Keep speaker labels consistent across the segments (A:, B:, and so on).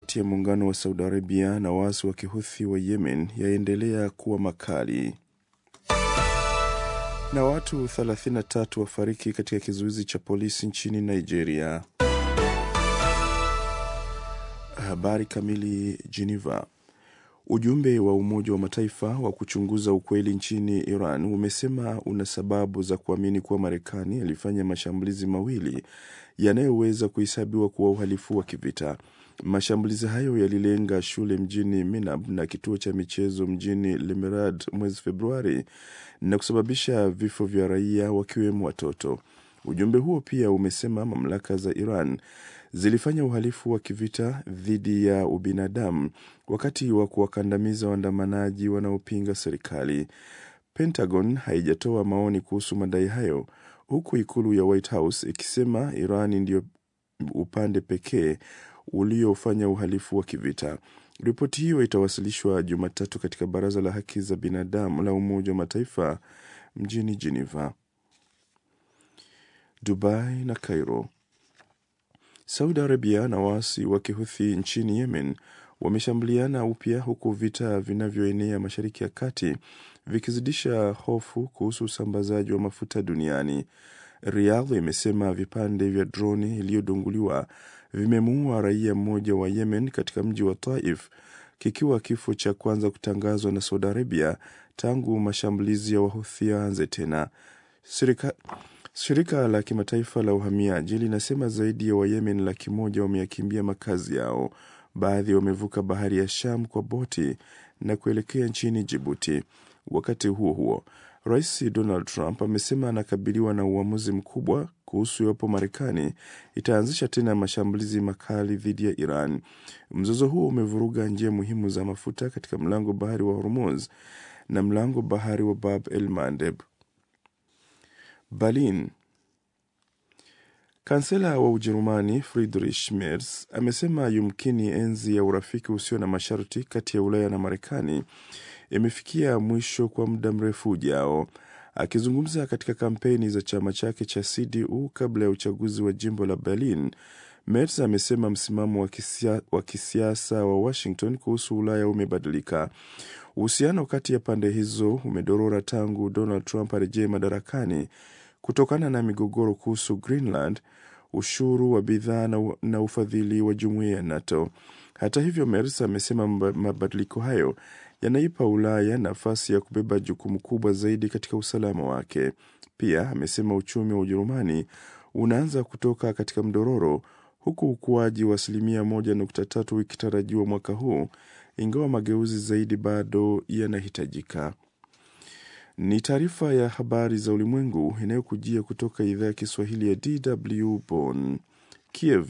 A: ya muungano wa Saudi Arabia na waasi wa kihuthi wa Yemen yaendelea kuwa makali na watu 33 wafariki katika kizuizi cha polisi nchini Nigeria. Habari kamili. Geneva. Ujumbe wa Umoja wa Mataifa wa kuchunguza ukweli nchini Iran umesema una sababu za kuamini kuwa Marekani ilifanya mashambulizi mawili yanayoweza kuhesabiwa kuwa uhalifu wa kivita. Mashambulizi hayo yalilenga shule mjini Minab na kituo cha michezo mjini Lemerad mwezi Februari na kusababisha vifo vya raia wakiwemo watoto. Ujumbe huo pia umesema mamlaka za Iran zilifanya uhalifu wa kivita dhidi ya ubinadamu wakati wa kuwakandamiza waandamanaji wanaopinga serikali. Pentagon haijatoa maoni kuhusu madai hayo, huku ikulu ya White House ikisema Iran ndio upande pekee uliofanya uhalifu wa kivita. Ripoti hiyo itawasilishwa Jumatatu katika Baraza la Haki za Binadamu la Umoja wa Mataifa mjini Geneva. Dubai na Cairo. Saudi Arabia na waasi wa kihuthi nchini Yemen wameshambuliana upya huku vita vinavyoenea Mashariki ya Kati vikizidisha hofu kuhusu usambazaji wa mafuta duniani. Riyadh imesema vipande vya droni iliyodunguliwa vimemuua raia mmoja wa Yemen katika mji wa Taif, kikiwa kifo cha kwanza kutangazwa na Saudi Arabia tangu mashambulizi ya Wahuthi yaanze tena. Shirika, shirika la kimataifa la uhamiaji linasema zaidi ya Wayemen laki moja wameyakimbia makazi yao. Baadhi wamevuka bahari ya Sham kwa boti na kuelekea nchini Jibuti. Wakati huo huo, Rais Donald Trump amesema anakabiliwa na uamuzi mkubwa kuhusu iwapo Marekani itaanzisha tena mashambulizi makali dhidi ya Iran. Mzozo huo umevuruga njia muhimu za mafuta katika mlango bahari wa Hormuz na mlango bahari wa Bab el Mandeb. Berlin. Kansela wa Ujerumani Friedrich Merz amesema yumkini enzi ya urafiki usio na masharti kati ya Ulaya na Marekani imefikia mwisho kwa muda mrefu ujao. Akizungumza katika kampeni za chama chake cha CDU kabla ya uchaguzi wa jimbo la Berlin, Merz amesema msimamo wa kisia, wa kisiasa wa Washington kuhusu Ulaya umebadilika. Uhusiano kati ya pande hizo umedorora tangu Donald Trump arejee madarakani kutokana na migogoro kuhusu Greenland, ushuru wa bidhaa na, na ufadhili wa jumuiya ya NATO. Hata hivyo, Merz amesema mabadiliko hayo yanaipa Ulaya nafasi ya kubeba jukumu kubwa zaidi katika usalama wake. Pia amesema uchumi wa Ujerumani unaanza kutoka katika mdororo huku ukuaji wa asilimia moja nukta tatu ikitarajiwa mwaka huu, ingawa mageuzi zaidi bado yanahitajika. Ni taarifa ya habari za ulimwengu inayokujia kutoka idhaa ya Kiswahili ya DW Bonn. Kiev.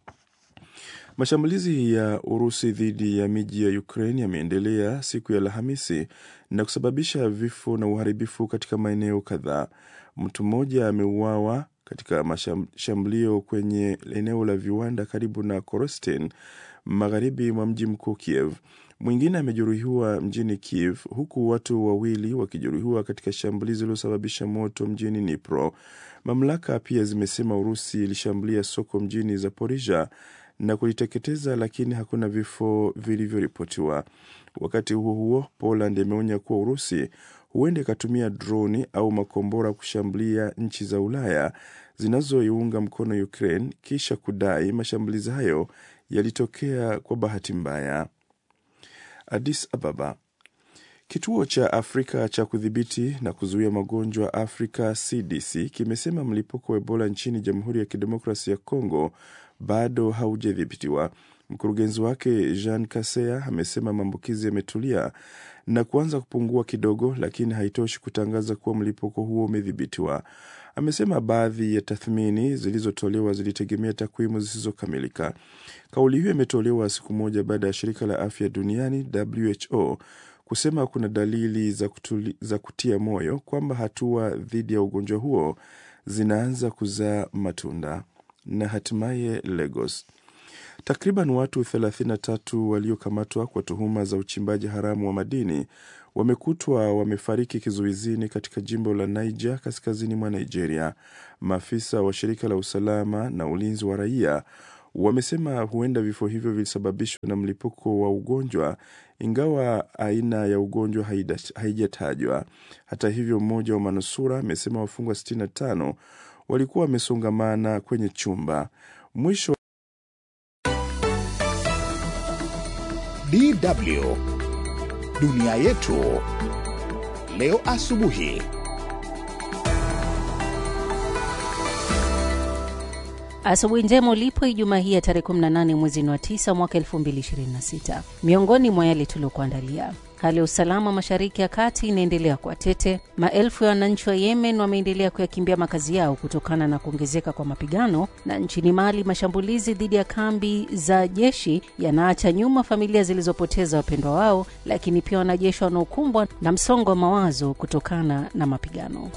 A: Mashambulizi ya Urusi dhidi ya miji ya Ukraine yameendelea siku ya Alhamisi na kusababisha vifo na uharibifu katika maeneo kadhaa. Mtu mmoja ameuawa katika mashambulio kwenye eneo la viwanda karibu na Korosten, magharibi mwa mji mkuu Kiev. Mwingine amejeruhiwa mjini Kiev, huku watu wawili wakijeruhiwa katika shambulizi lililosababisha moto mjini Dnipro. Mamlaka pia zimesema Urusi ilishambulia soko mjini Zaporizhia na kuliteketeza, lakini hakuna vifo vilivyoripotiwa. Wakati huo huo, Poland imeonya kuwa Urusi huenda ikatumia droni au makombora kushambulia nchi za Ulaya zinazoiunga mkono Ukraine, kisha kudai mashambulizi hayo yalitokea kwa bahati mbaya. Addis Ababa. Kituo cha Afrika cha kudhibiti na kuzuia magonjwa Afrika CDC kimesema mlipuko wa Ebola nchini Jamhuri ya Kidemokrasia ya Kongo bado haujadhibitiwa. Mkurugenzi wake Jean Kasea amesema maambukizi yametulia na kuanza kupungua kidogo, lakini haitoshi kutangaza kuwa mlipuko huo umedhibitiwa. Amesema baadhi ya tathmini zilizotolewa zilitegemea takwimu zisizokamilika. Kauli hiyo imetolewa siku moja baada ya shirika la afya duniani WHO kusema kuna dalili za, kutuli, za kutia moyo kwamba hatua dhidi ya ugonjwa huo zinaanza kuzaa matunda. Na hatimaye Lagos, takriban watu 33 waliokamatwa kwa tuhuma za uchimbaji haramu wa madini wamekutwa wamefariki kizuizini katika jimbo la Niger kaskazini mwa Nigeria. Maafisa wa shirika la usalama na ulinzi wa raia wamesema huenda vifo hivyo vilisababishwa na mlipuko wa ugonjwa, ingawa aina ya ugonjwa haijatajwa. Hata hivyo, mmoja wa manusura amesema wafungwa 65 walikuwa wamesongamana kwenye chumba. Mwisho
B: DW Dunia Yetu Leo Asubuhi.
C: Asubuhi njema ulipo Ijumaa hii ya tarehe 18 mwezi wa 9 mwaka 2026. Miongoni mwa yale tuliokuandalia: hali ya usalama mashariki ya kati inaendelea kuwa tete. Maelfu ya wananchi wa Yemen wameendelea kuyakimbia makazi yao kutokana na kuongezeka kwa mapigano, na nchini Mali mashambulizi dhidi ya kambi za jeshi yanaacha nyuma familia zilizopoteza wapendwa wao, lakini pia wanajeshi wanaokumbwa na msongo wa mawazo kutokana na mapigano.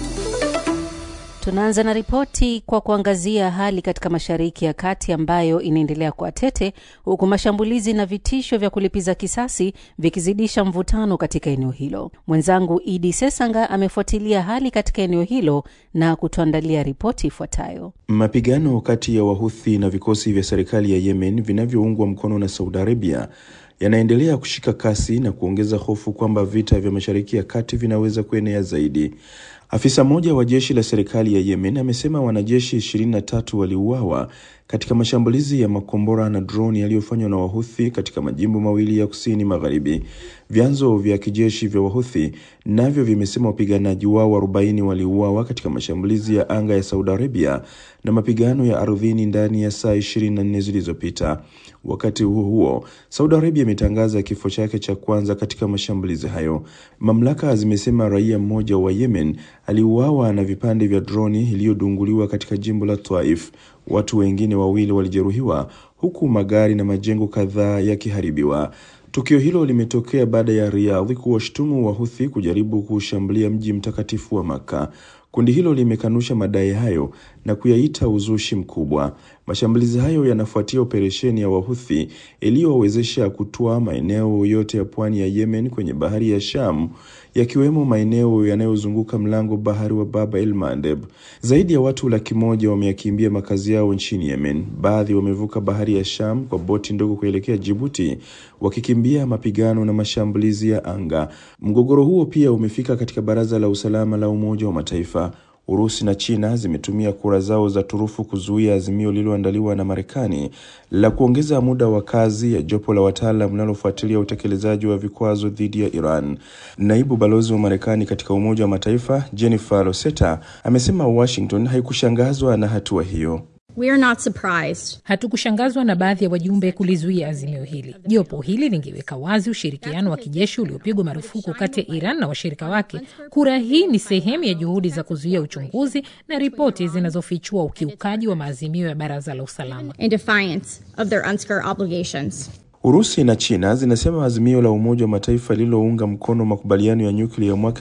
C: Tunaanza na ripoti kwa kuangazia hali katika mashariki ya kati ambayo inaendelea kuwa tete, huku mashambulizi na vitisho vya kulipiza kisasi vikizidisha mvutano katika eneo hilo. Mwenzangu Idi Sesanga amefuatilia hali katika eneo hilo na kutuandalia ripoti ifuatayo.
A: Mapigano kati ya Wahuthi na vikosi vya serikali ya Yemen vinavyoungwa mkono na Saudi Arabia yanaendelea kushika kasi na kuongeza hofu kwamba vita vya mashariki ya kati vinaweza kuenea zaidi. Afisa mmoja wa jeshi la serikali ya Yemen amesema wanajeshi 23 waliuawa katika mashambulizi ya makombora na droni yaliyofanywa na Wahuthi katika majimbo mawili ya kusini magharibi. Vyanzo vya kijeshi vya Wahuthi navyo vimesema wapiganaji wao 40 waliuawa katika mashambulizi ya anga ya Saudi Arabia na mapigano ya ardhini ndani ya saa 24 zilizopita. Wakati huo huo, Saudi Arabia imetangaza kifo chake cha kwanza katika mashambulizi hayo. Mamlaka zimesema raia mmoja wa Yemen aliuawa na vipande vya droni iliyodunguliwa katika jimbo la Taif. Watu wengine wawili walijeruhiwa huku magari na majengo kadhaa yakiharibiwa. Tukio hilo limetokea baada ya Riyadh kuwashtumu Wahuthi kujaribu kuushambulia mji mtakatifu wa Makka. Kundi hilo limekanusha madai hayo na kuyaita uzushi mkubwa. Mashambulizi hayo yanafuatia operesheni ya Wahuthi iliyowezesha kutwaa maeneo yote ya pwani ya Yemen kwenye bahari ya Sham, yakiwemo maeneo yanayozunguka mlango bahari wa Bab el Mandeb. Zaidi ya watu laki moja wameyakimbia makazi yao nchini Yemen. Baadhi wamevuka bahari ya Sham kwa boti ndogo kuelekea Jibuti, wakikimbia mapigano na mashambulizi ya anga. Mgogoro huo pia umefika katika Baraza la Usalama la Umoja wa Mataifa. Urusi na China zimetumia kura zao za turufu kuzuia azimio lililoandaliwa na Marekani la kuongeza muda wa kazi ya jopo la wataalam linalofuatilia utekelezaji wa vikwazo dhidi ya Iran. Naibu balozi wa Marekani katika Umoja wa Mataifa Jennifer Loseta amesema Washington haikushangazwa na hatua hiyo.
D: We are not surprised.
E: Hatukushangazwa na baadhi ya wajumbe kulizuia azimio hili. Jopo hili lingeweka wazi ushirikiano wa kijeshi uliopigwa marufuku kati ya Iran na washirika wake. Kura hii ni sehemu ya juhudi za kuzuia uchunguzi na ripoti zinazofichua ukiukaji wa maazimio ya Baraza la Usalama.
D: In defiance of their UNSCR obligations.
A: Urusi na China zinasema azimio la Umoja wa Mataifa lililounga mkono makubaliano ya nyuklia ya mwaka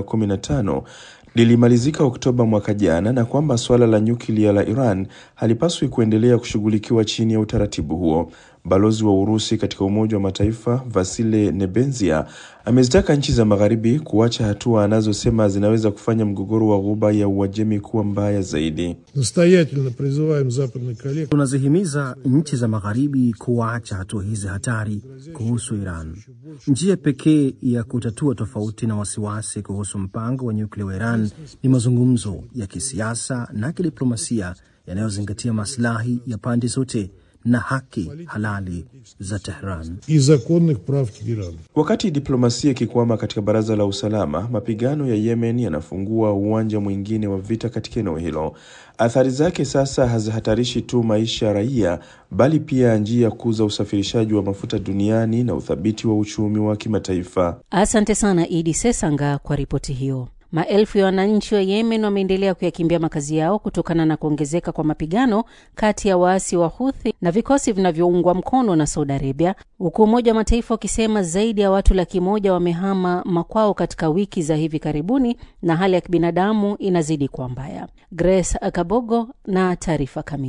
A: 2015 lilimalizika Oktoba mwaka jana na kwamba suala la nyuklia la Iran halipaswi kuendelea kushughulikiwa chini ya utaratibu huo. Balozi wa Urusi katika Umoja wa Mataifa Vasile Nebenzia amezitaka nchi za Magharibi kuacha hatua anazosema zinaweza kufanya mgogoro wa Ghuba ya Uajemi kuwa mbaya zaidi.
F: Настоятельно призываем западных коллег
G: Tunazihimiza nchi za magharibi kuacha hatua hizi hatari kuhusu Iran. Njia pekee ya kutatua tofauti na wasiwasi kuhusu mpango wa nyuklia wa Iran ni mazungumzo ya kisiasa na kidiplomasia yanayozingatia maslahi ya pande zote na haki halali za Tehran.
F: и законных прав Тегерана.
A: Wakati diplomasia ikikwama katika Baraza la Usalama, mapigano ya Yemen yanafungua uwanja mwingine wa vita katika eneo hilo. Athari zake sasa hazihatarishi tu maisha ya raia, bali pia njia kuu za usafirishaji wa mafuta duniani na uthabiti wa uchumi wa kimataifa.
C: Asante sana Idi Sesanga kwa ripoti hiyo. Maelfu ya wananchi wa Yemen wameendelea kuyakimbia makazi yao kutokana na kuongezeka kwa mapigano kati ya waasi wa Huthi na vikosi vinavyoungwa mkono na Saudi Arabia, huku Umoja wa Mataifa ukisema zaidi ya watu laki moja wamehama makwao katika wiki za hivi karibuni na hali ya kibinadamu inazidi kuwa mbaya. Grace Kabogo na taarifa kamili.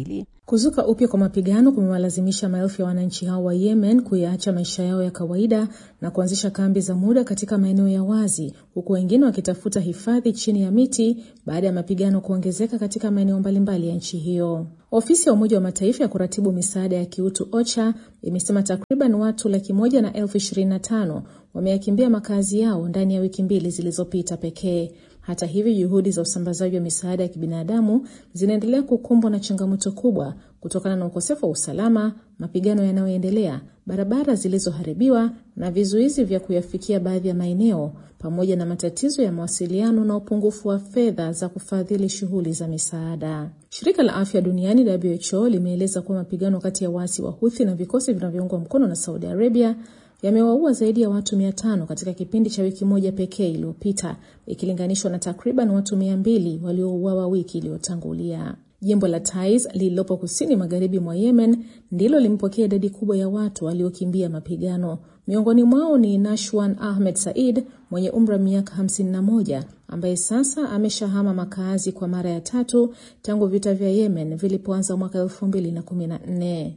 H: Kuzuka upya kwa mapigano kumewalazimisha maelfu ya wananchi hao wa Yemen kuyaacha maisha yao ya kawaida na kuanzisha kambi za muda katika maeneo ya wazi, huku wengine wakitafuta hifadhi chini ya miti baada ya mapigano kuongezeka katika maeneo mbalimbali ya nchi hiyo. Ofisi ya Umoja wa Mataifa ya kuratibu misaada ya kiutu OCHA imesema takriban watu laki moja na elfu ishirini na tano wameyakimbia makazi yao ndani ya wiki mbili zilizopita pekee. Hata hivyo, juhudi za usambazaji wa misaada ya kibinadamu zinaendelea kukumbwa na changamoto kubwa kutokana na ukosefu wa usalama, mapigano yanayoendelea, barabara zilizoharibiwa na vizuizi vya kuyafikia baadhi ya maeneo, pamoja na matatizo ya mawasiliano na upungufu wa fedha za kufadhili shughuli za misaada. Shirika la Afya Duniani WHO limeeleza kuwa mapigano kati ya waasi wa Houthi na vikosi vinavyoungwa mkono na Saudi Arabia yamewaua zaidi ya watu mia tano katika kipindi cha wiki moja pekee iliyopita ikilinganishwa na takriban watu mia mbili waliouawa wiki iliyotangulia. Jimbo la Taiz lililopo kusini magharibi mwa Yemen ndilo limepokea idadi kubwa ya watu waliokimbia mapigano. Miongoni mwao ni Nashwan Ahmed Said mwenye umri wa miaka 51 ambaye sasa ameshahama makazi kwa mara ya tatu tangu vita vya Yemen vilipoanza mwaka 2014.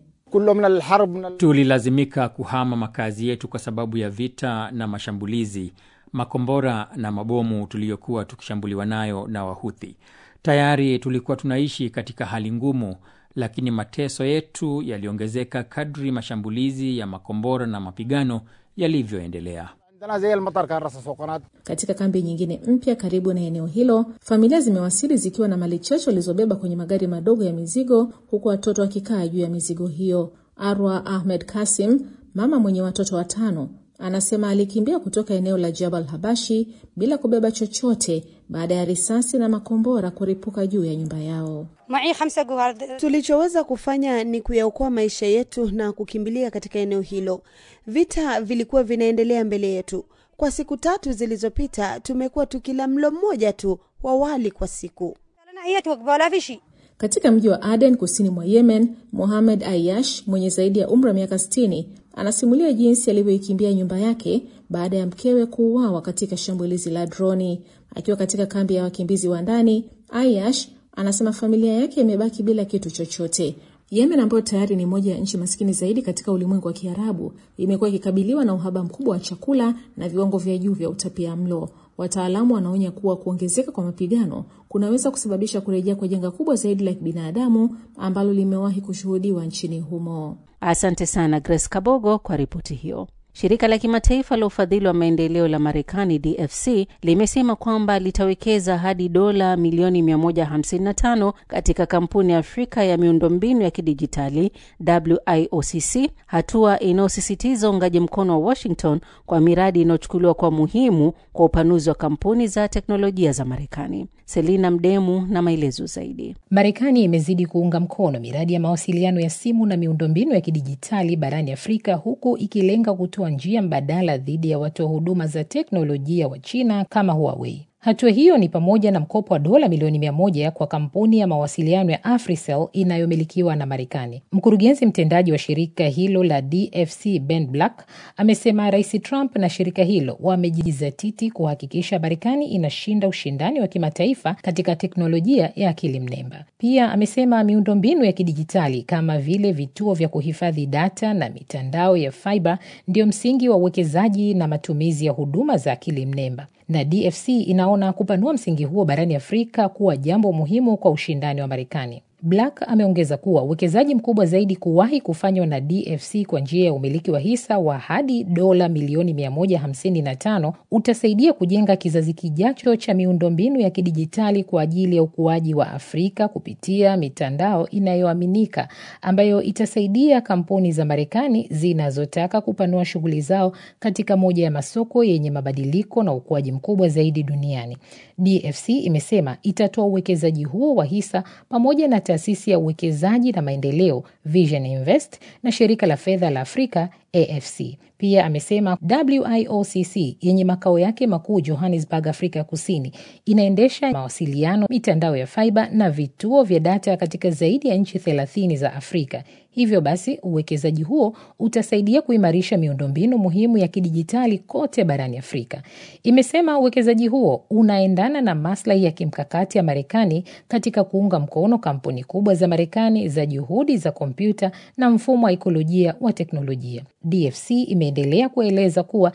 I: Tulilazimika kuhama makazi yetu kwa sababu ya vita na mashambulizi, makombora na mabomu tuliyokuwa tukishambuliwa nayo na Wahuthi. Tayari tulikuwa tunaishi katika hali ngumu, lakini mateso yetu yaliongezeka kadri mashambulizi ya makombora na mapigano yalivyoendelea.
H: Katika kambi nyingine mpya karibu na eneo hilo, familia zimewasili zikiwa na mali chache walizobeba kwenye magari madogo ya mizigo, huku watoto wakikaa juu ya mizigo hiyo. Arwa Ahmed Kasim, mama mwenye watoto watano, anasema alikimbia kutoka eneo la Jabal Habashi bila kubeba chochote baada ya risasi na makombora kuripuka juu ya nyumba yao.
J: Tulichoweza kufanya ni kuyaokoa maisha yetu na kukimbilia katika eneo hilo. Vita vilikuwa vinaendelea mbele yetu. Kwa siku tatu zilizopita, tumekuwa tukila mlo mmoja tu wa wali kwa siku.
H: Katika mji wa Aden kusini mwa Yemen, Mohamed Ayash mwenye zaidi ya umri wa miaka 60 anasimulia jinsi alivyoikimbia nyumba yake baada ya mkewe kuuawa katika shambulizi la droni. Akiwa katika kambi ya wakimbizi wa ndani, Ayash anasema familia yake imebaki bila kitu chochote. Yemen ambayo tayari ni moja ya nchi maskini zaidi katika ulimwengu wa Kiarabu imekuwa ikikabiliwa na uhaba mkubwa wa chakula na viwango vya juu vya utapia mlo. Wataalamu wanaonya kuwa kuongezeka kwa mapigano kunaweza kusababisha kurejea kwa janga kubwa zaidi la kibinadamu ambalo limewahi kushuhudiwa nchini humo.
C: Asante sana Grace Kabogo kwa ripoti hiyo. Shirika la kimataifa la ufadhili wa maendeleo la Marekani, DFC, limesema kwamba litawekeza hadi dola milioni 155 katika kampuni ya Afrika ya miundombinu ya kidijitali WIOCC, hatua inayosisitiza uungaji mkono wa Washington kwa miradi inayochukuliwa kwa muhimu kwa upanuzi wa kampuni za teknolojia za Marekani. Selina Mdemu na maelezo zaidi.
E: Marekani imezidi kuunga mkono miradi ya mawasiliano ya simu na miundombinu ya kidijitali barani Afrika, huku ikilenga kutoa njia mbadala dhidi ya watoa huduma za teknolojia wa China kama Huawei. Hatua hiyo ni pamoja na mkopo wa dola milioni mia moja kwa kampuni ya mawasiliano ya Africell inayomilikiwa na Marekani. Mkurugenzi mtendaji wa shirika hilo la DFC Ben Black amesema Rais Trump na shirika hilo wamejizatiti kuhakikisha Marekani inashinda ushindani wa kimataifa katika teknolojia ya akili mnemba. Pia amesema miundombinu ya kidijitali kama vile vituo vya kuhifadhi data na mitandao ya fiber ndio msingi wa uwekezaji na matumizi ya huduma za akili mnemba na DFC inaona kupanua msingi huo barani Afrika kuwa jambo muhimu kwa ushindani wa Marekani. Black ameongeza kuwa uwekezaji mkubwa zaidi kuwahi kufanywa na DFC kwa njia ya umiliki wa hisa wa hadi dola milioni 155 utasaidia kujenga kizazi kijacho cha miundombinu ya kidijitali kwa ajili ya ukuaji wa Afrika kupitia mitandao inayoaminika ambayo itasaidia kampuni za Marekani zinazotaka kupanua shughuli zao katika moja ya masoko yenye mabadiliko na ukuaji mkubwa zaidi duniani. DFC imesema itatoa uwekezaji huo wa hisa pamoja na taasisi ya uwekezaji na maendeleo Vision Invest na shirika la fedha la Afrika AFC. Pia amesema WIOCC yenye makao yake makuu Johannesburg, Afrika ya Kusini, inaendesha mawasiliano, mitandao ya faiba na vituo vya data katika zaidi ya nchi thelathini za Afrika. Hivyo basi uwekezaji huo utasaidia kuimarisha miundombinu muhimu ya kidijitali kote barani Afrika. Imesema uwekezaji huo unaendana na maslahi ya kimkakati ya Marekani katika kuunga mkono kampuni kubwa za Marekani za juhudi za kompyuta na mfumo wa ikolojia wa teknolojia. DFC imeendelea kueleza kuwa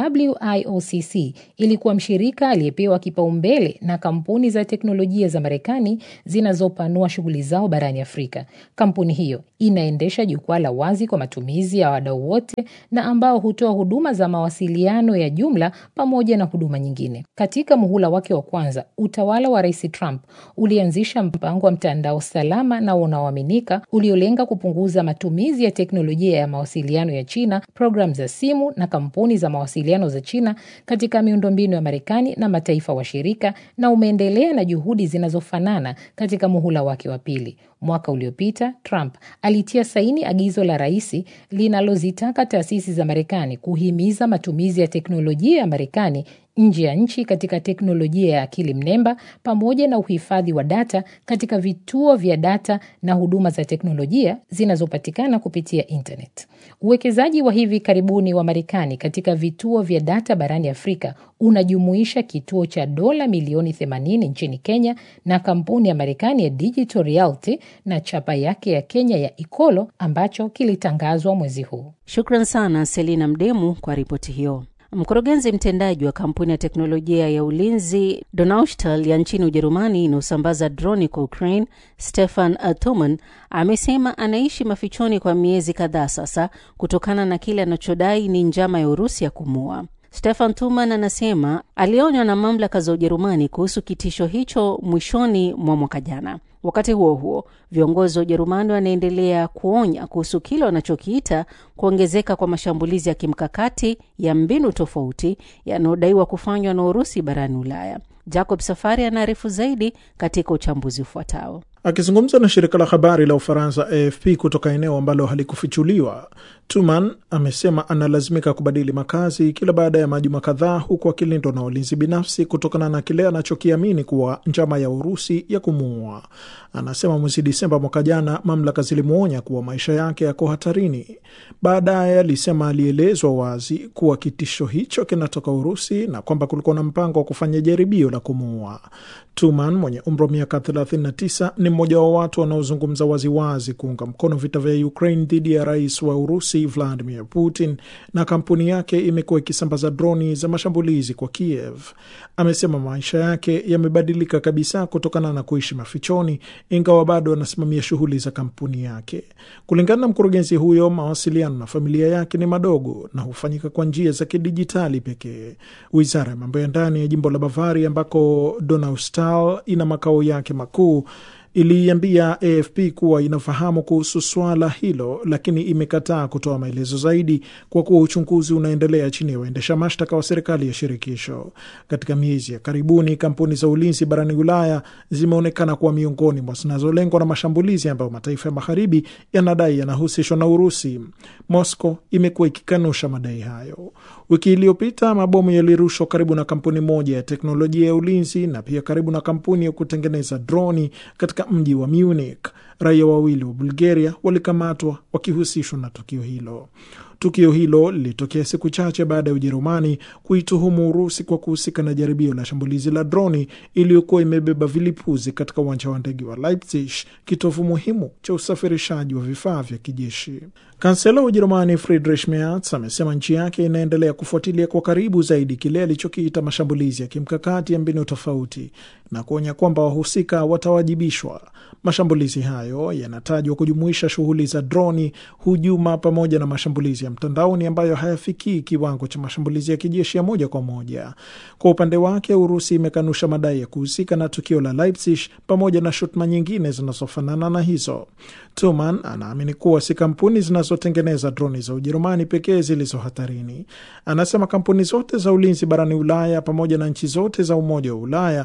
E: WIOCC ilikuwa mshirika aliyepewa kipaumbele na kampuni za teknolojia za Marekani zinazopanua shughuli zao barani Afrika. Kampuni hiyo inaendesha jukwaa la wazi kwa matumizi ya wadau wote na ambao hutoa huduma za mawasiliano ya jumla pamoja na huduma nyingine. Katika muhula wake wa kwanza, utawala wa Rais Trump ulianzisha mpango wa mtandao salama na unaoaminika uliolenga kupunguza matumizi ya teknolojia ya mawasiliano ya China, programu za simu na kampuni za mawasiliano za China katika miundombinu ya Marekani na mataifa washirika, na umeendelea na juhudi zinazofanana katika muhula wake wa pili. Mwaka uliopita Trump alitia saini agizo la rais linalozitaka taasisi za Marekani kuhimiza matumizi ya teknolojia ya Marekani nje ya nchi katika teknolojia ya akili mnemba pamoja na uhifadhi wa data katika vituo vya data na huduma za teknolojia zinazopatikana kupitia internet. Uwekezaji wa hivi karibuni wa Marekani katika vituo vya data barani Afrika unajumuisha kituo cha dola milioni 80 nchini Kenya na kampuni ya Marekani ya Digital Realty na chapa yake ya Kenya ya Ikolo ambacho kilitangazwa mwezi huu.
C: Shukran sana Selina Mdemu kwa ripoti hiyo. Mkurugenzi mtendaji wa kampuni ya teknolojia ya ulinzi Donaustahl ya nchini Ujerumani inayosambaza droni kwa Ukraine, Stefan Thuman amesema anaishi mafichoni kwa miezi kadhaa sasa kutokana na kile anachodai ni njama ya Urusi ya kumua. Stefan Thuman anasema alionywa na mamlaka za Ujerumani kuhusu kitisho hicho mwishoni mwa mwaka jana. Wakati huo huo, viongozi wa Ujerumani wanaendelea kuonya kuhusu kile wanachokiita kuongezeka kwa mashambulizi ya kimkakati ya mbinu tofauti yanayodaiwa kufanywa na Urusi barani Ulaya. Jacob Safari anaarifu zaidi katika uchambuzi ufuatao.
K: Akizungumza na shirika la habari la Ufaransa AFP kutoka eneo ambalo halikufichuliwa, Tuman amesema analazimika kubadili makazi kila baada ya majuma kadhaa, huku akilindwa na walinzi binafsi kutokana na kile anachokiamini kuwa njama ya Urusi ya kumuua. Anasema mwezi Disemba mwaka jana mamlaka zilimwonya kuwa maisha yake yako hatarini. Baadaye alisema alielezwa wazi kuwa kitisho hicho kinatoka Urusi na kwamba kulikuwa na mpango wa kufanya jaribio la kumuua. Tuman mwenye umri wa miaka 39 ni mmoja wa watu wanaozungumza waziwazi kuunga mkono vita vya Ukraine dhidi ya rais wa Urusi Vladimir Putin, na kampuni yake imekuwa ikisambaza droni za mashambulizi kwa Kiev. Amesema maisha yake yamebadilika kabisa kutokana na kuishi mafichoni, ingawa bado anasimamia shughuli za kampuni yake. Kulingana na mkurugenzi huyo, mawasiliano na familia yake ni madogo na hufanyika kwa njia za kidijitali pekee. Wizara ya mambo ya ndani ya jimbo la Bavaria ambako Donaustahl ina makao yake makuu iliiambia AFP kuwa inafahamu kuhusu swala hilo, lakini imekataa kutoa maelezo zaidi kwa kuwa uchunguzi unaendelea chini ya waendesha mashtaka wa serikali ya shirikisho. Katika miezi ya karibuni, kampuni za ulinzi barani Ulaya zimeonekana kuwa miongoni mwa zinazolengwa na mashambulizi ambayo mataifa ya magharibi yanadai yanahusishwa na Urusi. Moscow imekuwa ikikanusha madai hayo. Wiki iliyopita mabomu yalirushwa karibu na kampuni moja ya teknolojia ya ulinzi na pia karibu na kampuni ya kutengeneza droni katika mji wa Munich. Raia wawili wa Bulgaria walikamatwa wakihusishwa na tukio hilo. Tukio hilo lilitokea siku chache baada ya Ujerumani kuituhumu Urusi kwa kuhusika na jaribio la shambulizi la droni iliyokuwa imebeba vilipuzi katika uwanja wa ndege wa Leipzig, kitovu muhimu cha usafirishaji wa vifaa vya kijeshi. Kansela wa Ujerumani Friedrich Merz amesema nchi yake inaendelea kufuatilia kwa karibu zaidi kile alichokiita mashambulizi ya kimkakati ya mbinu tofauti na kuonya kwamba wahusika watawajibishwa. Mashambulizi hayo yanatajwa kujumuisha shughuli za droni, hujuma, pamoja na mashambulizi ya mtandaoni ambayo hayafikii kiwango cha mashambulizi ya kijeshi ya moja kwa moja. Kwa upande wake, Urusi imekanusha madai ya kuhusika na tukio la Leipzig pamoja na shutuma nyingine zinazofanana na hizo. Tuman anaamini kuwa si kampuni zinazotengeneza droni za Ujerumani pekee zilizo hatarini. Anasema kampuni zote za ulinzi barani Ulaya pamoja na nchi zote za Umoja wa Ulaya zina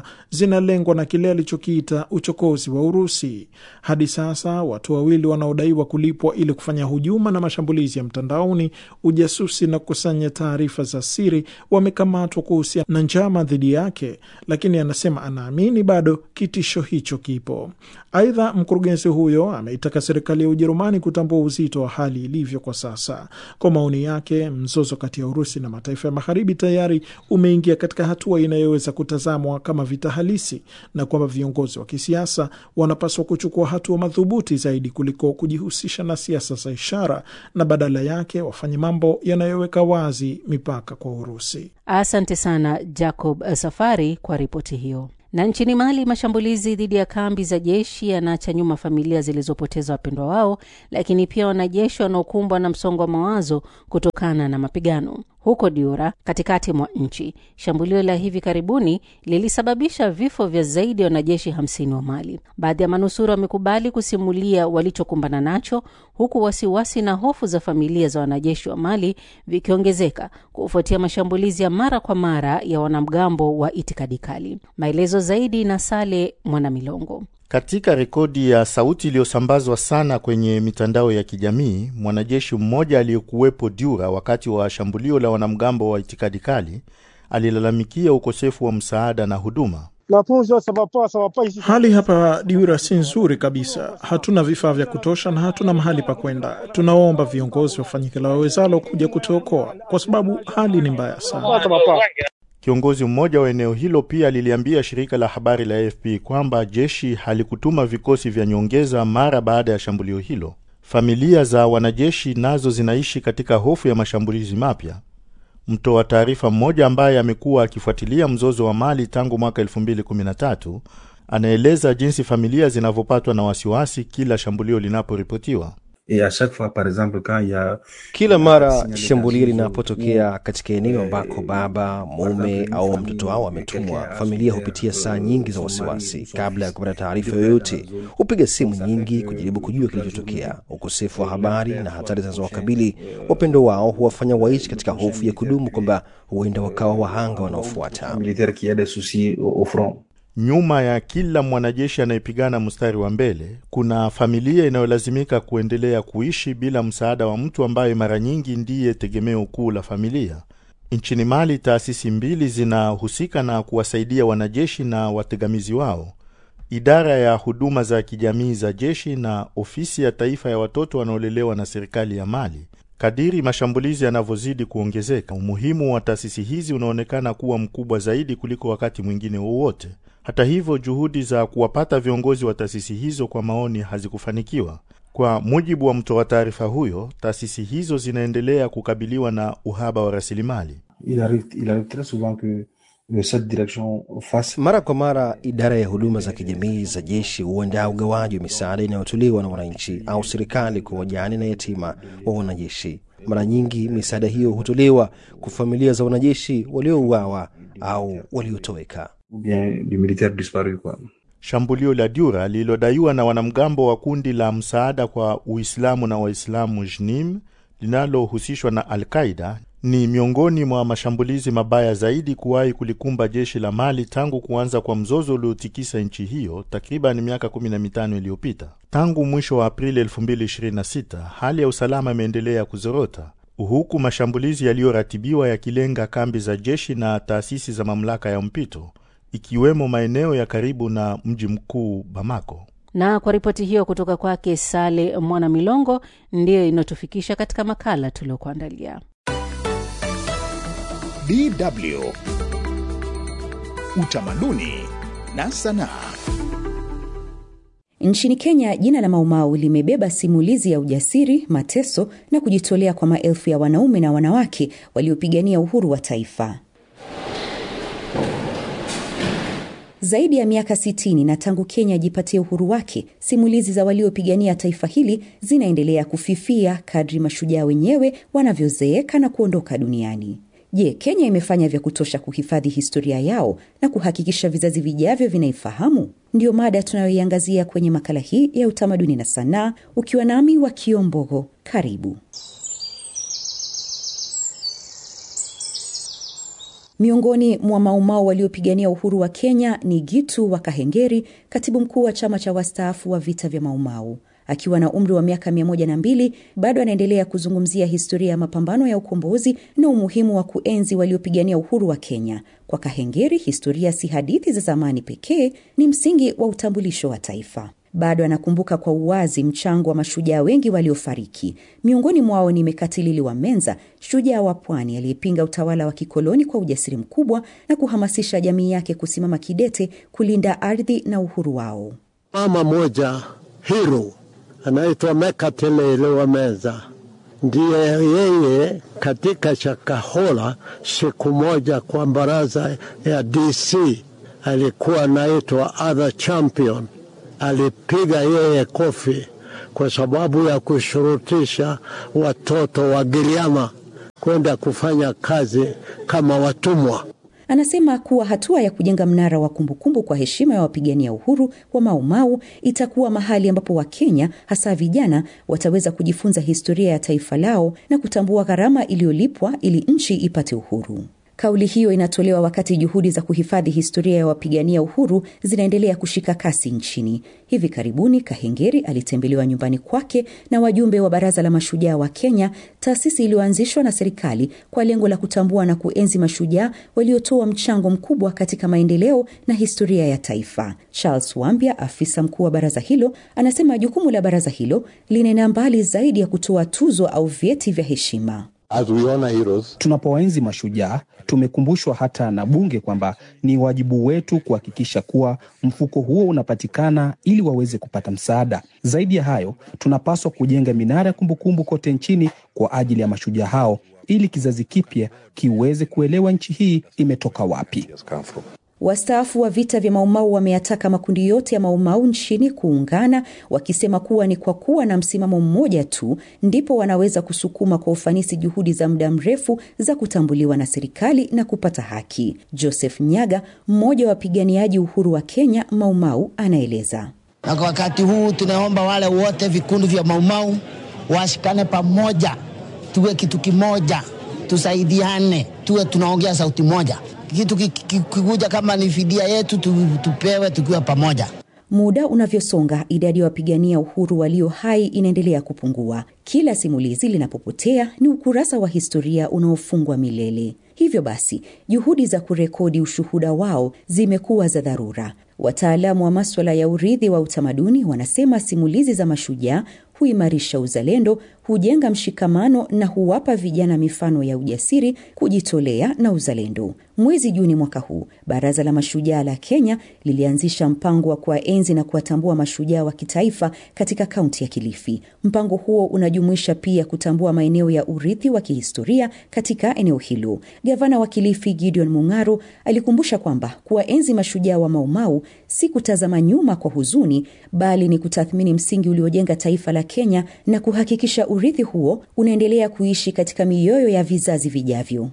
K: kinalengwa na kile alichokiita uchokozi wa Urusi. Hadi sasa watu wawili wanaodaiwa kulipwa ili kufanya hujuma na mashambulizi ya mtandaoni, ujasusi na kukusanya taarifa za siri wamekamatwa kuhusiana na njama dhidi yake, lakini anasema anaamini bado kitisho hicho kipo. Aidha, mkurugenzi huyo ameitaka serikali ya Ujerumani kutambua uzito wa hali ilivyo kwa sasa. Kwa maoni yake, mzozo kati ya Urusi na mataifa ya Magharibi tayari umeingia katika hatua inayoweza kutazamwa kama vita halisi na kwamba viongozi wa kisiasa wanapaswa kuchukua hatua madhubuti zaidi kuliko kujihusisha na siasa za ishara na badala yake wafanye mambo yanayoweka wazi mipaka kwa Urusi.
C: Asante sana Jacob Safari kwa ripoti hiyo. Na nchini Mali, mashambulizi dhidi ya kambi za jeshi yanaacha nyuma familia zilizopoteza wapendwa wao, lakini pia wanajeshi wanaokumbwa na msongo wa mawazo kutokana na mapigano. Huko Diura, katikati mwa nchi, shambulio la hivi karibuni lilisababisha vifo vya zaidi ya wanajeshi hamsini wa Mali. Baadhi ya manusura wamekubali kusimulia walichokumbana nacho, huku wasiwasi na hofu za familia za wanajeshi wa Mali vikiongezeka kufuatia mashambulizi ya mara kwa mara ya wanamgambo wa itikadi kali. Maelezo zaidi na Sale Mwanamilongo.
L: Katika rekodi ya sauti iliyosambazwa sana kwenye mitandao ya kijamii, mwanajeshi mmoja aliyekuwepo Diura wakati wa shambulio la wanamgambo wa itikadi kali alilalamikia ukosefu wa msaada na huduma.
K: Hali hapa Diura si nzuri kabisa. Hatuna vifaa vya kutosha na hatuna mahali pa kwenda. Tunaomba viongozi wafanye kila wawezalo kuja kutuokoa, kwa sababu hali ni mbaya sana.
L: Kiongozi mmoja wa eneo hilo pia liliambia shirika la habari la AFP kwamba jeshi halikutuma vikosi vya nyongeza mara baada ya shambulio hilo. Familia za wanajeshi nazo zinaishi katika hofu ya mashambulizi mapya. Mtoa taarifa mmoja ambaye amekuwa akifuatilia mzozo wa Mali tangu mwaka 2013 anaeleza jinsi familia zinavyopatwa na wasiwasi kila shambulio linaporipotiwa.
G: Kila mara shambulio linapotokea katika eneo ambako baba, mume au mtoto wao ametumwa, familia hupitia saa nyingi za wasiwasi kabla ya kupata taarifa yoyote. Hupiga simu nyingi kujaribu kujua kilichotokea. Ukosefu wa habari na hatari zinazowakabili wapendo wao huwafanya waishi katika hofu ya kudumu kwamba huenda wakawa wahanga wanaofuata.
L: Nyuma ya kila mwanajeshi anayepigana mstari wa mbele kuna familia inayolazimika kuendelea kuishi bila msaada wa mtu ambaye mara nyingi ndiye tegemeo kuu la familia. Nchini Mali, taasisi mbili zinahusika na kuwasaidia wanajeshi na wategamizi wao: idara ya huduma za kijamii za jeshi na ofisi ya taifa ya watoto wanaolelewa na serikali ya Mali. Kadiri mashambulizi yanavyozidi kuongezeka, umuhimu wa taasisi hizi unaonekana kuwa mkubwa zaidi kuliko wakati mwingine wowote. Hata hivyo, juhudi za kuwapata viongozi wa taasisi hizo kwa maoni hazikufanikiwa. Kwa mujibu wa mtoa taarifa huyo, taasisi hizo zinaendelea kukabiliwa na uhaba wa rasilimali.
G: Mara kwa mara idara ya huduma za kijamii za jeshi huandaa ugawaji wa misaada inayotolewa na wananchi au serikali kwa wajane na yatima wa wanajeshi. Mara nyingi misaada hiyo hutolewa kwa familia za wanajeshi waliouawa au waliotoweka.
L: Shambulio la Dura lililodaiwa na wanamgambo wa kundi la msaada kwa Uislamu na Waislamu JNIM linalohusishwa na Al-Qaida ni miongoni mwa mashambulizi mabaya zaidi kuwahi kulikumba jeshi la Mali tangu kuanza kwa mzozo uliotikisa nchi hiyo takriban miaka 15 iliyopita. Tangu mwisho wa Aprili 2026 hali ya usalama imeendelea kuzorota huku mashambulizi yaliyoratibiwa yakilenga kambi za jeshi na taasisi za mamlaka ya mpito ikiwemo maeneo ya karibu na mji mkuu Bamako.
C: Na kwa ripoti hiyo kutoka kwake Sale Mwana Milongo, ndiyo inayotufikisha katika makala tuliokuandalia.
B: DW Utamaduni na Sanaa.
M: Nchini Kenya, jina la Maumau limebeba simulizi ya ujasiri, mateso na kujitolea kwa maelfu ya wanaume na wanawake waliopigania uhuru wa taifa. Zaidi ya miaka 60 na tangu Kenya ajipatie uhuru wake, simulizi za waliopigania taifa hili zinaendelea kufifia kadri mashujaa wenyewe wanavyozeeka na kuondoka duniani. Je, Kenya imefanya vya kutosha kuhifadhi historia yao na kuhakikisha vizazi vijavyo vinaifahamu? Ndiyo mada tunayoiangazia kwenye makala hii ya utamaduni na sanaa, ukiwa nami wa Kiombogo. Karibu. Miongoni mwa Maumau waliopigania uhuru wa Kenya ni Gitu wa Kahengeri, katibu mkuu wa chama cha wastaafu wa vita vya Maumau. Akiwa na umri wa miaka mia moja na mbili bado anaendelea kuzungumzia historia ya mapambano ya ukombozi na umuhimu wa kuenzi waliopigania uhuru wa Kenya. Kwa Kahengeri, historia si hadithi za zamani pekee, ni msingi wa utambulisho wa taifa. Bado anakumbuka kwa uwazi mchango wa mashujaa wengi waliofariki. Miongoni mwao ni Mekatilili wa Menza, shujaa wa pwani aliyepinga utawala wa kikoloni kwa ujasiri mkubwa na kuhamasisha jamii yake kusimama kidete kulinda ardhi na uhuru wao.
N: Mama moja hero anaitwa Mekatilili wa Menza, ndiye yeye katika Shakahola siku moja kwa baraza ya DC alikuwa anaitwa other champion alipiga yeye kofi kwa sababu ya kushurutisha watoto wa Giriama kwenda kufanya kazi kama watumwa.
M: Anasema kuwa hatua ya kujenga mnara wa kumbukumbu kwa heshima ya wapigania uhuru wa Maumau itakuwa mahali ambapo Wakenya hasa vijana wataweza kujifunza historia ya taifa lao na kutambua gharama iliyolipwa ili nchi ipate uhuru. Kauli hiyo inatolewa wakati juhudi za kuhifadhi historia ya wapigania uhuru zinaendelea kushika kasi nchini. Hivi karibuni, Kahengeri alitembelewa nyumbani kwake na wajumbe wa Baraza la Mashujaa wa Kenya, taasisi iliyoanzishwa na serikali kwa lengo la kutambua na kuenzi mashujaa waliotoa mchango mkubwa katika maendeleo na historia ya taifa. Charles Wambia, afisa mkuu wa baraza hilo, anasema jukumu la baraza hilo linaenda mbali zaidi ya kutoa tuzo au vyeti vya heshima.
O: Tunapowaenzi mashujaa, tumekumbushwa hata na Bunge kwamba ni wajibu wetu kuhakikisha kuwa mfuko huo unapatikana ili waweze kupata msaada. Zaidi ya hayo, tunapaswa kujenga minara ya kumbukumbu kote nchini kwa ajili ya mashujaa hao ili kizazi kipya kiweze kuelewa nchi hii imetoka wapi.
M: Wastaafu wa vita vya Maumau wameyataka makundi yote ya Maumau nchini kuungana, wakisema kuwa ni kwa kuwa na msimamo mmoja tu ndipo wanaweza kusukuma kwa ufanisi juhudi za muda mrefu za kutambuliwa na serikali na kupata haki. Joseph Nyaga, mmoja wa wapiganiaji uhuru wa Kenya Maumau, anaeleza.
P: Na kwa wakati huu tunaomba wale wote vikundi vya Maumau washikane pamoja, tuwe kitu kimoja, tusaidiane, tuwe tunaongea sauti moja kitu kikuja kama ni fidia yetu tupewe tukiwa pamoja.
M: Muda unavyosonga, idadi ya wapigania uhuru walio hai inaendelea kupungua. Kila simulizi linapopotea ni ukurasa wa historia unaofungwa milele. Hivyo basi, juhudi za kurekodi ushuhuda wao zimekuwa za dharura. Wataalamu wa maswala ya urithi wa utamaduni wanasema simulizi za mashujaa huimarisha uzalendo, hujenga mshikamano na huwapa vijana mifano ya ujasiri, kujitolea na uzalendo. Mwezi Juni mwaka huu, Baraza la Mashujaa la Kenya lilianzisha mpango wa kuwaenzi na kuwatambua mashujaa wa kitaifa katika kaunti ya Kilifi. Mpango huo unajumuisha pia kutambua maeneo ya urithi wa kihistoria katika eneo hilo. Gavana wa Kilifi Gideon Mung'aro alikumbusha kwamba kuwaenzi mashujaa wa Maumau si kutazama nyuma kwa huzuni, bali ni kutathmini msingi uliojenga taifa la Kenya na kuhakikisha urithi huo unaendelea kuishi katika mioyo ya vizazi vijavyo.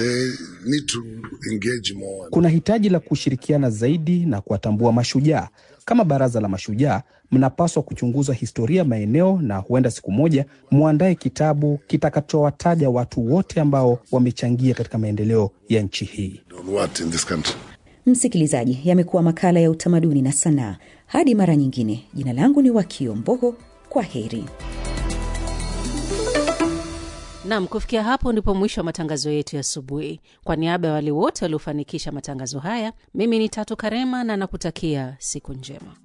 O: Kuna hitaji la kushirikiana zaidi na kuwatambua mashujaa. Kama Baraza la Mashujaa, mnapaswa kuchunguza historia maeneo, na huenda siku moja mwandae kitabu kitakachowataja watu wote ambao wamechangia katika maendeleo ya nchi hii.
M: Msikilizaji, yamekuwa makala ya utamaduni na sanaa. Hadi mara nyingine, jina langu ni Wakio Mbogo. Kwa heri.
C: Nam, kufikia hapo ndipo mwisho wa matangazo yetu ya asubuhi. Kwa niaba ya wale wote waliofanikisha matangazo haya, mimi ni Tatu Karema na nakutakia siku njema.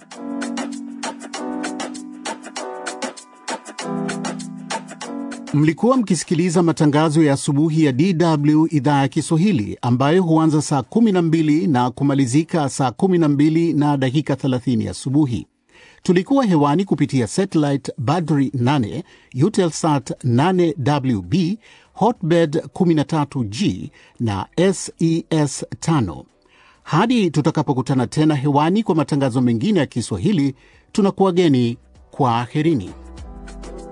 Q: Mlikuwa mkisikiliza matangazo ya asubuhi ya DW idhaa ya Kiswahili ambayo huanza saa 12 na kumalizika saa 12 na dakika 30 asubuhi. Tulikuwa hewani kupitia satellite Badri 8, Eutelsat 8WB, Hotbird 13G na SES 5. Hadi tutakapokutana tena hewani kwa matangazo mengine ya Kiswahili, tunakuwageni kwa aherini.